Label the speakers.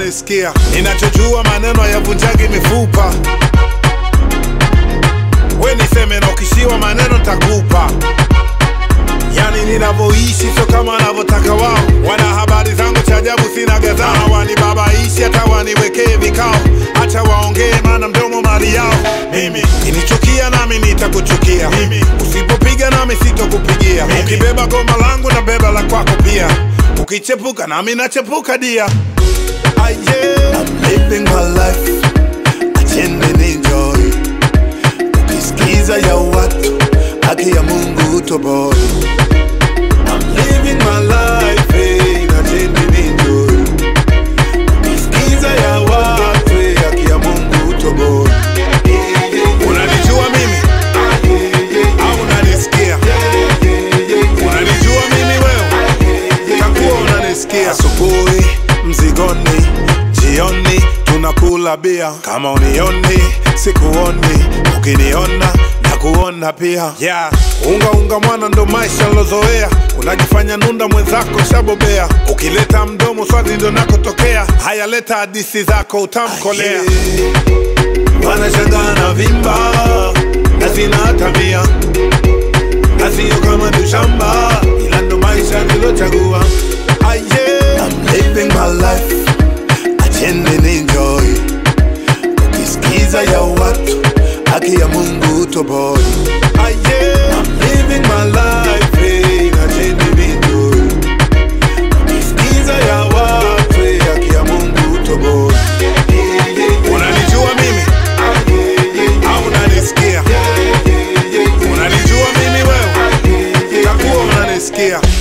Speaker 1: unanisikia ninachojua maneno yavunjagi mifupa we niseme na ukishiwa maneno takupa yani ninavyoishi sio kama wanavyotaka wao wana habari zangu cha ajabu sina gadhaa wanibabaishi hata waniwekee vikao hacha waongee maana mdomo mali yao mimi kinichukia nami nitakuchukia mimi usipopiga nami sitokupigia ukibeba goma langu na beba la kwako pia ukichepuka nami nachepuka dia ah, yeah. I'm living my life acheni enjoy ukisikiza ya watu haki ya mungu utoboi I'm living my life eh, acheni enjoy ukisikiza ya watu eh, haki ya mungu utoboi unanijua mimi au unanisikia unanijua mimi wewe takuwa unanisikia asubuhi mzigoni jioni tunakula bia kama unioni sikuoni ukiniona na kuona pia yeah. unga unga mwana ndo maisha lozoea unajifanya nunda mwenzako shabobea ukileta mdomo swali ndo nakotokea haya leta hadisi zako utamkolea wanashangaa na vimba na sina tabia na sio kama tushamba ila ndo maisha nilochagua ah, yeah. I'm living my life acheni enjoy ukisikiza ya watu haki ya mungu toboi ah, yeah. I'm living my life eh, acheni enjoy ukisikiza ya watu eh, haki ya mungu toboi unanijua mimi au unanisikia unanijua mimi wewe takuwa unanisikia